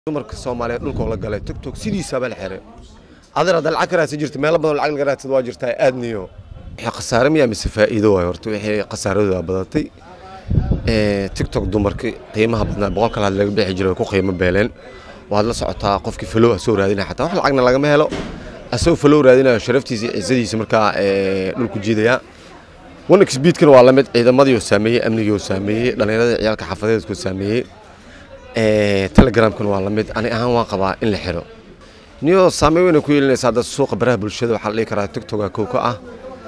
dumarka soomaaliyeed dhulkoo la galay togtog sidiisaba la xiray adar hadda lacag ka raadsan jirta meelo badan lacag laga raadsada waa jirtaa aadniyo wixii khasaare miyaa mise faa'iido waay horta wixii khasaaradooda badatay tiktok dumarka qiimaha badnaa boqol kale had laga bixi jiray way ku qiimo beeleen waad la socotaa qofkii falow asoo raadinaya xataa wax lacagna lagama helo asagoo falow raadinayo sharaftiisa iyo ciisadiisa markaa dhulku jiidaya one xbeedkana waa lamid ciidamadii oo saameeyey amnigii oo saameeyey dhallinyarada ciyaalka xafadeedkoo saameeyey telegramkana waa lamid ani ahaan waan qabaa in la xiro niyo saameyn weyna ku yeelinaysa hadda suuqa baraha bulshada waxaa la dhihi karaa tiktoka kow ka ah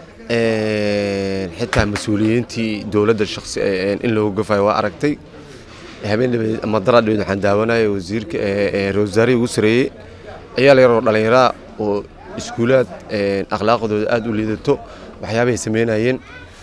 xitaa mas-uuliyiintii dowladda shaqsi in loogu gafayo waa aragtay habeen dhabeed ama daraa dhabeed waxaan daawanaya wasiirka rosaari ugu sareeyey ciyaal yaroo dhallinyara oo iskuulaad akhlaaqdooda aada u liidato waxyaabahay sameynayeen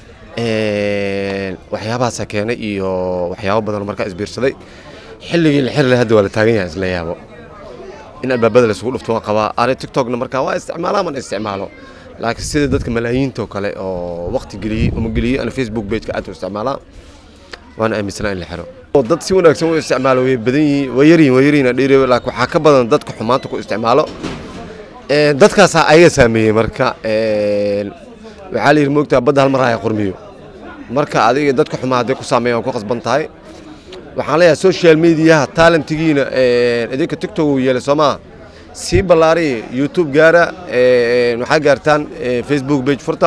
waxyaabahaasaa keenay iyo waxyaabo badan markaa isbiirsaday xilligii la xirle hadda waa la taagan yahay isla yaabo in albaabada laisugu dhufto waan qabaa ani tiktokna markaa waa isticmaalaa man isticmaalo laakiin sida dadka malaayiinta oo kale oo waqti geliyey uma geliyey ana facebook pageka aad u isticmaalaa waana aaminsanaa in la xiro dad si wanaagsan u isticmaalo way badan yihiin way yaryihin way yaryihin dhiire laakiin waxaa ka badan dadka xumaanta ku isticmaalo dadkaasaa ayaga saameeyey marka waxaa la yidhi moogtaa badda hal mar haya qurmiyo marka adiga dadka xumaa hadday ku saameeyaan ku qasban tahay waxaan leeyahay social mediaha talentigiina idinka tiktok uu yeelay soo maa sii ballaariya youtube gaara waxaa gaartaan facebook page furta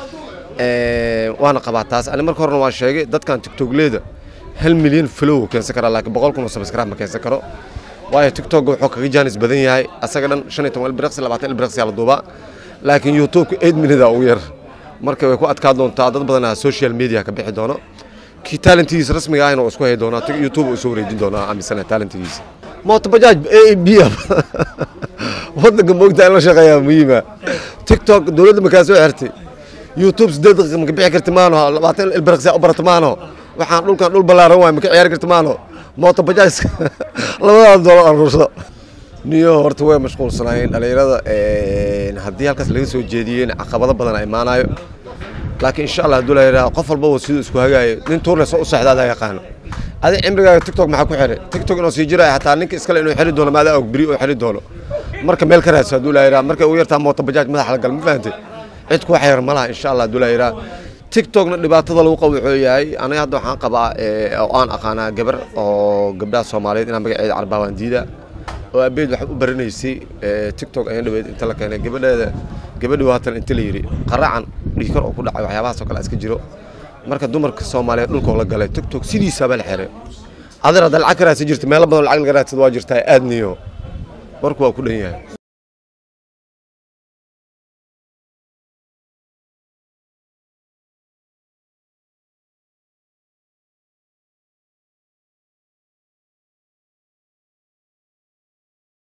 waana qabaa taas ani marka horena waan sheegay dadkan tiktokleeda hal milyan flow keensan karaa laakiin boqol kun oo subscribe ma keensan karo waayo tiktok wuxuu kaga jaanis badan yahay asaga dhan shan iyo toban ilbiriqsi labaatan ilbiriqsi la duubaa laakiin youtubeka eight minute ugu yar marka way ku adkaa doontaa dad badanaa social media ka bixi doono kii talentigiisa rasmiga ahna isku hay doonaa youtube uu soo wareejin doonaa aaminsana talentigiisa mooto bajaaj a b wadanka moogtaa in la shaqeeyaa muhiima tiktok dowladda makaa soo xirtay youtube sideed daqiiqa maka bixi karti maano labaatan ilbiriqsi u barata maano waxaan dhulkan dhul ballaaran waay maka ciyaari karti maano mooto bajaaj labadaas doollar aruurso niyo horta way mashquulsanaayeen dhallinyarada haddii halkaas laga soo jeediyeen caqabado badan a imaanayo laakiin insha allah hadduu la yidhaha qof walbaba siduu isku hagaayo nin tuurnes u sexda adaa yaqaano adi cimrigaaga tiktok maxaa ku xiray tiktok inuu sii jiraya xataa ninka iskale inuu xiri doono maadaa og beri oo xiri doono marka meel ka raadso hadduu la yidhaha markay ugu yartaa mooto bajaaj madaxa la gal ma fahantay cid ku xayar ma laha insha allah hadduu la yidhaha tiktokna dhibaatada lagu qabo wuxuu yahay aniga hadda waxaan qabaa oo aan aqaanaa gabar oo gabdhaha soomaaliyeed inaan magaceeda carbaa waan diida oo abeed wax u baranaysay tiktok ayaan dhaweyd inta la keenay gabadheeda gabadhi waatan inta la yidhi qaracan dhiikar oo ku dhacay waxyaabahaas oo kale iska jiro marka dumarka soomaaliyeed dhulkoo la galay tiktok sidiisaba la xiray adar hadda lacag ka raadsan jirta meelo badan lacag laga raadsada waa jirtaa aadniyo marku waa ku dhan yahay